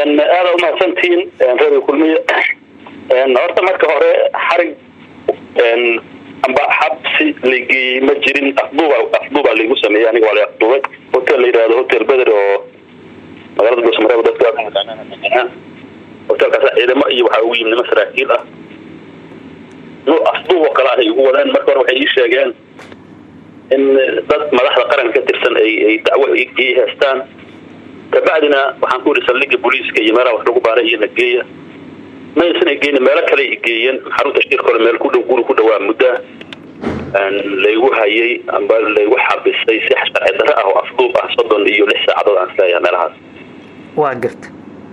aada umahadsantihiin reer kulmiye horta marka hore xarig amba xabsi lageeyey ma jirin afduuba afduuba laygu sameeyey aniga waa la afduubay hotel la yidhahdo hotel beder oo magaalada dhuusamareeb dadka hotelkaas ciidamo iyo waxaa ugu yimid nimo saraakiil ah nu afduub oo kale ahay igu wadeen marka hore waxay ii sheegeen in dad madaxda qaranka ka tirsan ay ay dacwo ii heestaan kabacdina waxaan ku yidhi saldhiga booliiska iyo meelaha wax lagu baaray iyo nageeya maysan igeyni meelo kale igeeyeen xarunta shirka hore meel ku dhow guri ku dhawaa mudda laygu hayay amba laygu xabisay si sharci darre ah oo afduub ah soddon iyo lix saacadood aan isleeyahay meelahaas waa garta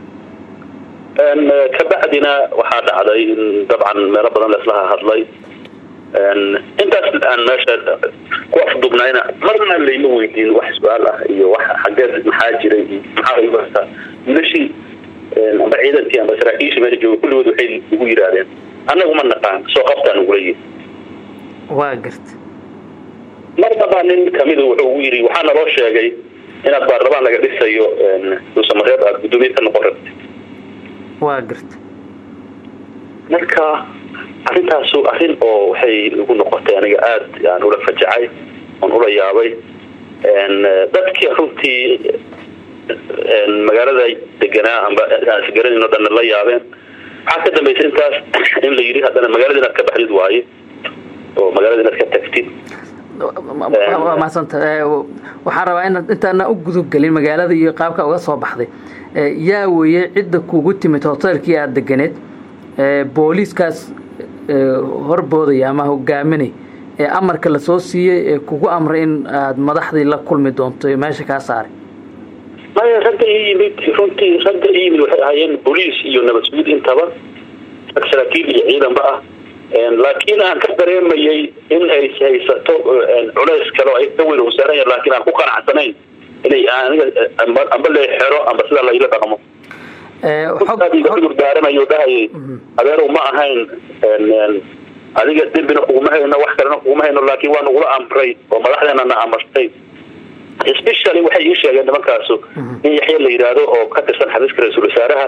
kabacdina waxaa dhacday in dabcan meelo badan laislaha hadlay intaas aan meesha ku afduubnayna marna layma weydiin wax su-aal ah iyo wax xageed maxaa jiray iyo maxaa laygu haystaa milashii amba ciidankii amba saraakiishii meesha jooga kulligood waxay igu yidhaahdeen annagu ma naqaan soo qabtaan ugula yihi waa garta marnaba nin kamidu wuxuu ugu yidhi waxaa naloo sheegay inaad baarlamaan laga dhisayo duusamareeb aad guddoomiye ka noqon rabtid waa garta marka arrintaasu arrin oo waxay igu noqotay aniga aada aan ula fajacay oon ula yaabay dadkii runtii magaalada deganaa amba isgaranayno dhanna la yaabeen waxaa ka dambaysa intaas in la yidhi haddana magaalada inaad ka baxdid waaye oo magaalada inaad ka tagtid waa mahadsanta waxaan rabaa inaad intaana u gudubgelin magaalada iyo qaabka uga soo baxday yaa weeye cidda kugu timid hoteelkii aada deganeed booliiskaas horboodaya ama hogaaminay ee amarka lasoo siiyey ee kugu amray in aad madaxdii la kulmi doonto meesha kaa saaray maya ragga ii yimid runtii ragga ii yimid waxay ahaayeen boliis iyo nabad sugid intaba rag saraakiil iyo ciidanba ah laakiin aan ka dareemayay in ay haysato culays kale oo ay ka weyn wasaaranya laakiin aan ku qanacsanayn inay aniga amba le xero amba sidaa layla dhaqmo cudur daaranayo dhahayay adeerow ma ahayn adiga dembina kuguma hayno wax kalena kuguma hayno laakiin waa nagula amray oo madaxdeena na amartay specially waxay ii sheegeen nimankaasu in yaxya la yidhaahdo oo ka tirsan xafiiska ra-iisul wasaaraha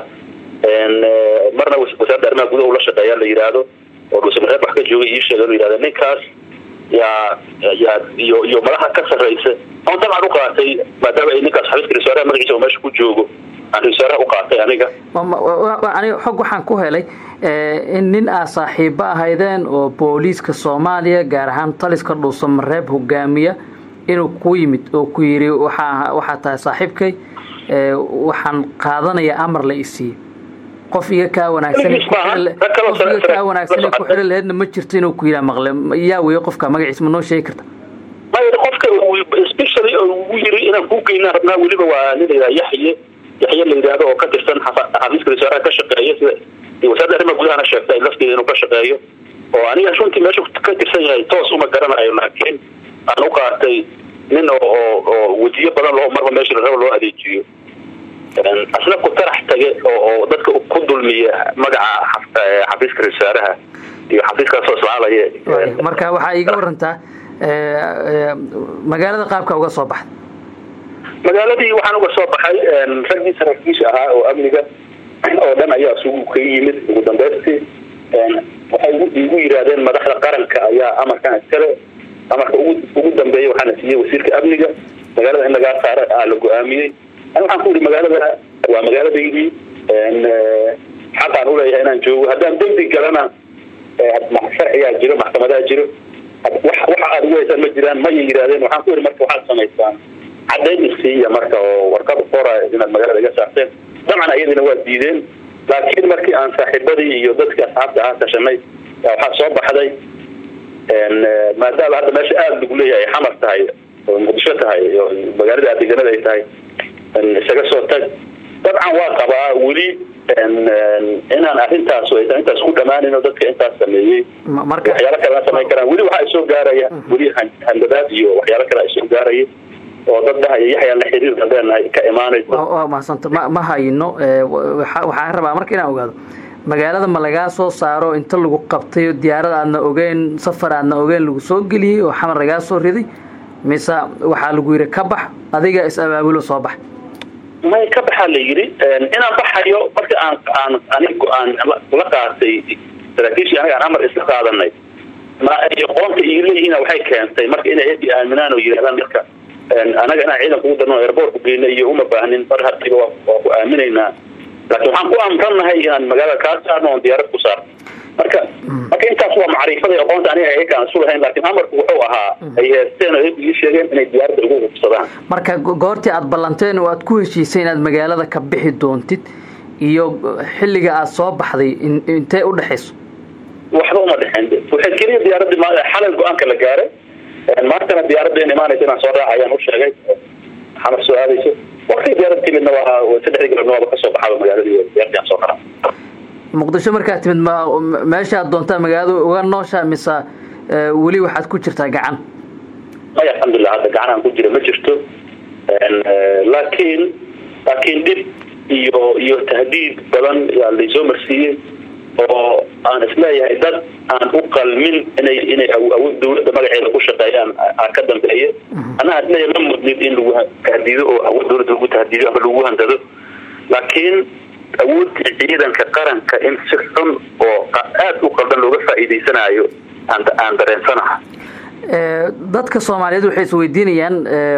marna wasaaradda arrimaha gudaha ula shaqeeya la yidhaahdo oo dhuusamareeb wax ka joogay ii sheegeen u yidhahda ninkaas yaa yaa iyo iyo madaxa ka sarraysa on dabcan u qaatay maadaama ay ninkaas xafiiska ra-isul wasaaraha magaciisa oo meesha ku joogo aan ra-isul wasaaraha u qaatay aniga aniga xog waxaan ku helay in nin aa saaxiibo ahaydeen oo booliiska soomaaliya gaar ahaan taliska dhuusamareeb hogaamiya inuu ku yimid oo ku yidhi waxaa waxaa tahay saaxiibkay waxaan qaadanaya amar la isiiye qof iga kaa wanaagsan qof iga kaa wanaagsan ku xili laheedna ma jirto inuu ku yidhaa maqle yaa weeye qofka magaciisa ma noo sheegi karta may qofka specially ugu yiri inaan ku geynaa rabnaa weliba waa nin la yidhaha yaxye yaxye la yidhaahdo oo ka tirsan xafiiska wasaaraha ka shaqeeya sida wasaaradda arrimaha gudahana sheegtay lafteeda inuu ka shaqeeyo oo aniga runtii meesha ka tirsan yahay toos uma garanayo laakiin aan u qaatay nin oo oo wejiyo badan loo marba meesha laraba loo adeejiyo asna ku tarax tage oo dadka ku dulmiya magaca xafiiska ra-isul wasaaraha iyo xafiiskaasoo islaalaya marka waxaa iiga warantaa magaalada qaabka uga soo baxda magaaladii waxaan uga soo baxay raggii saraakiisha ahaa oo amniga oo dhan ayaa isugu ka yimid ugu dambaystii waxay igu yidhaahdeen madaxda qaranka ayaa amarkan iskale amarka ugu dambeeya waxaana siiyey wasiirka amniga magaalada in lagaa saara aa la go-aamiyey ani waxaan ku yidhi magaalada waa magaaladaydii xaqaan uleeyahay inaan joogo haddaan dembi galana sharcigaa jiro maxkamadaa jiro waxa aad ugu haysaan ma jiraan mayay yidhahdeen waxaan ku yidhi marka waxaad samaysaan caddayn isiiya marka oo warqad qora inaad magaalada iga saarteen dabcan ayadina waa diideen laakiin markii aan saaxiibadii iyo dadkii asxaabta ahaa tashanay waxaa soo baxday maadaama hadda meesha aada lagu leeyahay ay xamar tahay oo muqdisho tahay oo magaalada adeganada ay tahay isaga soo tag dabcan waa qabaa weli inaan arrintaas aysan intaas ku dhamaanin oo dadka intaas sameeyey waxyaalo kale aan samayn karaan weli waxaa isoo gaaraya weli handadaad iyo waxyaalo kale isoo gaaraya oo dad dhahaya yaxyaan la xiriir dadeenahay ka imaanayso waa mahadsanta ma ma hayno waxaan rabaa marka inaan ogaado magaalada ma lagaa soo saaro inta lagu qabtay diyaarad aadna ogeyn safar aadna ogeyn lagu soo geliyey oo xamar lagaa soo riday mise waxaa lagu yidhi ka bax adiga is abaabulo soo bax may ka baxaa la yidhi inaan baxayo marka aan aan anig go-aan la qaatay saraakiishii aniga aan amar isla qaadanay ma ay aqoonta ii leeyihiin waxay keentay marka inay edi aaminaan oo yidhahdaan marka anaga inaan ciidanka ugu darno airboortku geyna iyo uma baahnin mar hadiba waa ku aaminaynaa laakiin waxaan ku amrannahay inaan magaalada kaa saarno oon diyaarad ku saarno marka marka intaas waa macriifada aqoonta aniga ayakaan isu lahayn laakiin amarku wuxuu ahaa ay heesteen oo ii sheegeen inay diyaaradda ugu hubsadaan marka goortii aada ballanteen oo aad ku heshiisay inaad magaalada ka bixi doontid iyo xilliga aada soo baxday intee u dhexayso waxba uma dhexeen waxay keliya diyaaradii xalay go-aanka la gaaray maantana diyaaradda in imaanaysa inaan soo raaca ayaan u sheegay xamar soo aadayso wakti diyaarad timidna waa saddexdii galabna waaba kasoo baxaba magaaladii diyaaradii aan soo raraa muqdisho markaad timid ma meeshaad doontaa magaalada uga noosha mise weli waxaad ku jirtaa gacan may alxamdulilah hadda gacan aan ku jira ma jirto laakiin laakiin dhib iyo iyo tahdiid badan yaa laysoo marsiiyey oo aan isleeyahay dad aan u qalmin inay inay awood dawladda magaceeda ku shaqeeyaan aa ka dambeeya anaa isleeyahay ma mudnid in lagu tahdiido oo awood dawladda lagu tahdiido ama lagu handado laakiin awoodda ciidanka qaranka in si xun oo aada u qaldan looga faa'iidaysanayo aan aan dareensanaha dadka soomaaliyeed waxay isweydiinayaan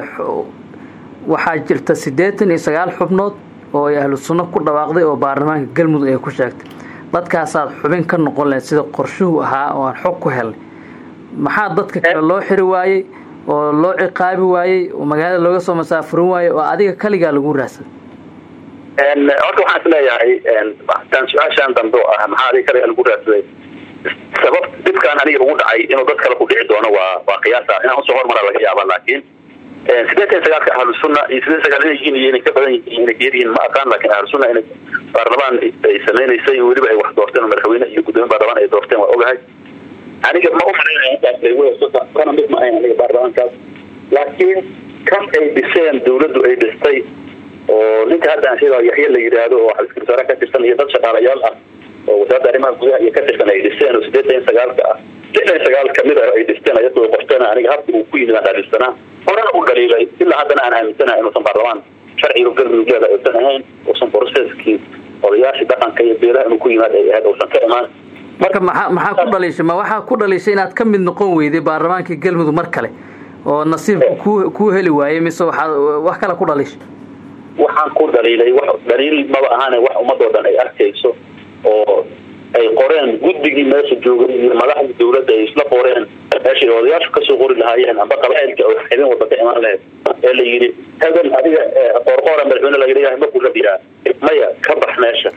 waxaa jirta siddeetan iyo sagaal xubnood oo ay ahlu sunno ku dhawaaqday oo baarlamaanka galmudug ay ku sheegtay dadkaasaad xubin ka noqon lahayd sida qorshuhu ahaa oo aan xog ku helnay maxaa dadka kale loo xiri waayey oo loo ciqaabi waayey oo magaalada looga soo masaafurin waayey oo adiga kaligaa lagu raadsaday horta waxaan is leeyahay taan su-aashaan dambe oo ah maxaa adiga kaligaa lagu raadsaday sabab dhibkaan aniga ugu dhacay inuu dad kale ku dhici doono waa waa qiyaasa inaan usoo hormara laga yaaba laakiin sideetan sagaalka ahlu sunna iyo sideed sagaal inay yihiin iyo inay ka badan yihiin inay geer yihiin ma aqaan laakiin ahlu sunna inay baarlamaan ay samaynaysay weliba ay wax doorteen oo madaxweyne iyo guddoomiye baarlamaan ay doorteen waa ogahay aniga ma u malaynaya intaas lagu heeso kana mid ma ahayn aniga baarlamaankaas laakiin kan ay dhiseen dawladdu ay dhistay oo ninka hadda aan sheega yaxya la yidhaahdo oo xafiiska wasaaraha ka tirsan iyo dad shaqaalayaal ah oo wasaaradda arrimaha gudaha iyo ka tirsan ay dhisteen oo sideetan sagaalka ah sideetan sagaal kamid ah ay dhisteen ayadoo qorteen aniga habka uu ku yimid aan dhalisanaa horena u dhaliilay ilaa haddana aan aaminsanahay inuusan baarlamaan sharciga galmudug leeda aysan ahayn uusan processkii odayaashii dhaqanka iyo beelaha inuu ku yimaad ay ahayd uusan ka imaan marka maxaa maxaa ku dhaliishay ma waxaa ku dhaliishay inaad ka mid noqon weyday baarlamaankii galmudug mar kale oo nasiibka ku kuu heli waayey mise waxaad wax kale ku dhaliishay waxaan ku dhaliilay wax dhaliil maba ahaane wax ummadoo dhan ay arkayso oo ay qoreen guddigii meesha joogay iyo madaxdii dawladda ay isla qoreen meeshay odayaashu kasoo qori lahaayeen amba qabailka oo xibin walba ka imaan lahayd ee la yidhi hebel adiga qoorqoora madaxweyne laga dhigahay ma kula biyaa maya ka bax meesha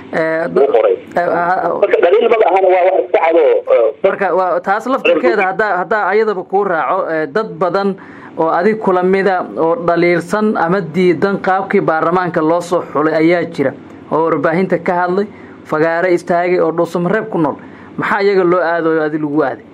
qoray marka dhaliil maba ahana waa wax iska cado marka waa taas laftirkeeda haddaa haddaa ayadaba kuu raaco dad badan oo adig kula mida oo dhaliilsan ama diidan qaabkii baarlamaanka loo soo xulay ayaa jira oo warbaahinta ka hadlay fagaare istaagay oo dhuusamareeb ku nool maxaa iyaga loo aadayo adi lagu aaday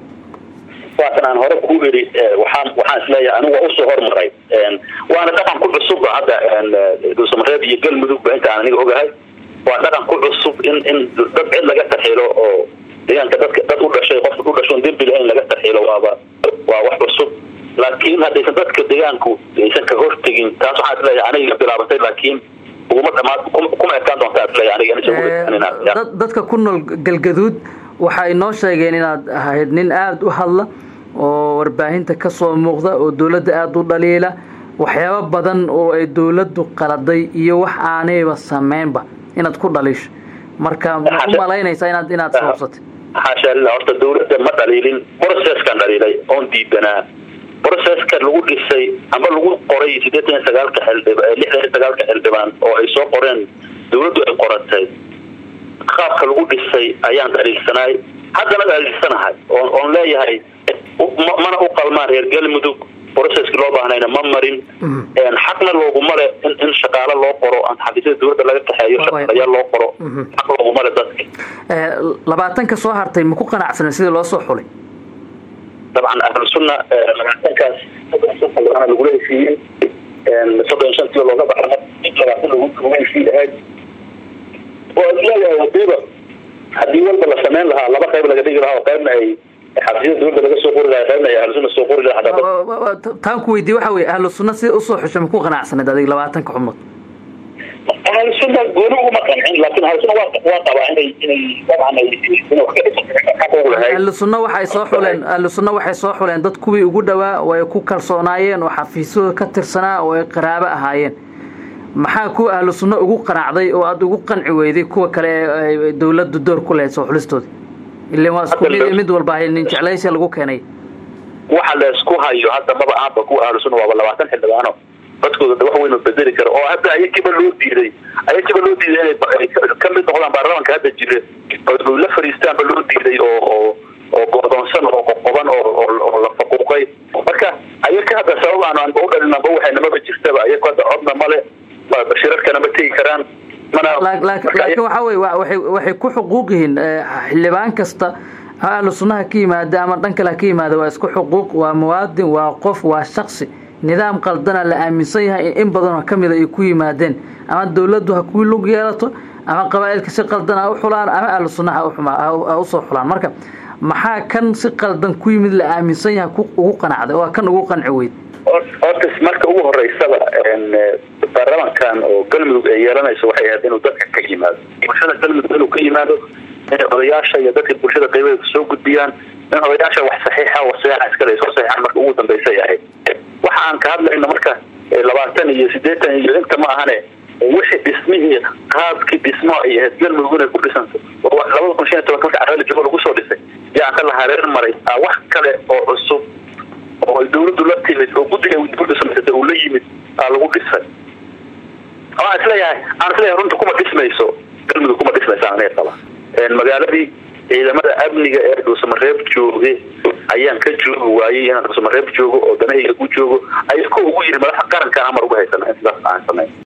waatan aan hore ku iri waxaan waxaan isleeyahay anigu waa usoo hormaray waana dhaqan ku cusubba hadda dhuusamareeb iyo galmudugba inta aan aniga ogahay waa dhaqan ku cusub in in dad cid laga tarxiilo oo deegaanka dadka dad u dhashay qofka u dhashoon dembiga in laga tarxiilo waaba waa wax cusub laakiin haddaysan dadka deegaanku aysan ka hortegin taas waxaan isleeyahay aniga iga bilaabatay laakiin uguma dhamaad kuma ekaan doontaa isleeyahay aniga dadka ku nool galgaduud waxay noo sheegeen inaad ahayd nin aada u hadla oo warbaahinta ka soo muuqda oo dawladda aada u dhaliila waxyaabo badan oo ay dawladdu qaladay iyo wax aanayba sameynba inaad ku dhaliisho marka ma u malaynaysaa inaad inaad sababsatay xaasha lillah horta dawladda ma dhaliilin processkan dhaliilay oon diidanaa processka lagu dhisay amba lagu qoray sideetan iyo sagaalka xildhib lixdan iyo sagaalka xildhibaan oo ay soo qoreen dawladdu ay qoratay qaabka lagu dhisay ayaan dhaliilsanaay haddana dhaliilsanahay oon oon leeyahay mana u qalmaan reer galmudug processki loo baahnayna ma marin xaqna looguma le in in shaqaalo loo qoro xafiisyada dawladda laga kaxeeyo shaqaalayaal loo qoro xaq looguma le dadka labaatanka soo hartay ma ku qanacsanen sidii loo soo xulay dabcan ahlu sunna labaatankaas soddon lagula heshiiyey soddon shantii looga baxa labaatan lagula heshiiy ahayd oo isleeyahay hadiiba haddii walba la samayn lahaa laba qayb laga dhigi lahaa oo qaybna ay xabsiyada dawladda laga soo qori lahaa qaybna ay ahlu sunna soo qori lahaa taan ku weydiye waxa weye ahlu sunna sida usoo xushay ma ku qanacsanayd adiga labaatanka xubnood ahlusuna gooni uguma qancin laakiin ahlusuna waa waa qabaa inay inay dabcan inay wax ka ahlusunna waxay soo xuleen ahlusunna waxay soo xuleen dad kuwii ugu dhowaa oo ay ku kalsoonaayeen oo xafiisyadooda ka tirsanaa oo ay qaraabo ahaayeen maxaa kuwa ahlu sunna ugu qanacday oo aada ugu qanci weyday kuwa kale ee dawladdu door ku lahayd soo xulistooda ilan waa isku mid mid walba nin jeclaysia lagu keenay waxa la isku hayo hadda maba ahanba kuwa ahlu sunna waaba labaatan xildhibaano dadkooda wax weyn oo bedeli kara oo hadda ayakiiba loo diiday ayakiiba loo diiday inay ka mid noqdaan baarlamaanka hadda jira oo la fariistaanba loo diiday oo oo oo go'doonsan oo qoqoban oo oo la faquuqay marka ayaka hadda sabab aan aanba u dhalinanba waxay namaba jirtaba ayaka hadda codna male shirarkana ma tegi karaan laakiin waxa wey waxay ku xuquuq yihiin xildhibaan kasta ha ahlu sunnaha ka yimaada ama dhan kale ha ka yimaada waa isku xuquuq waa muwaadin waa qof waa shaksi nidaam qaldana la aaminsan yahay in badanoo ka mida ay ku yimaadeen ama dawladdu ha ku lug yeelato ama qabaa'ilka si qaldan ha u xulaan ama ahlu sunnaha ha usoo xulaan marka maxaa kan si qaldan ku yimid la aaminsan yahay ugu qanacday oo kan ugu qanci weyd horta marka ugu horeysaba baarlamankan oo galmudug ay yeelanayso waxay ahayd inuu dadka ka yimaado bulshada galmudug inuu ka yimaado in odayaasha iyo dadka bulshada qaybadeeda soo gudbiyaan in odayaasha wax saxiixa wasayaxa iskale soo saxiixaan marka ugu dambeysay ahayd waxa aan ka hadlayno marka labaatan iyo sideetan iyo inta ma ahane wixii dhismihii qaabkii dhismo ay ahayd galmudug inay ku dhisanto labada kun shan iyo tobanka marka carreeli jabo lagu soo dhisay yaan ka la hareer maray wax kale oo cusub oo ay dawladdu la timid oo guddiga dawladda samaysatay uu la yimid aa lagu dhisay aan isleeyahay aan isleeyahay runta kuma dhismayso galmudug kuma dhismaysa anay qaba magaaladii ciidamada amniga ee dhuusamareeb jooge ayaan ka joogi waayey inaan dhuusamareeb joogo oo danahayga ku joogo ay ku ugu yiri madaxa qarankaan amar uga haysana intaas aan samayn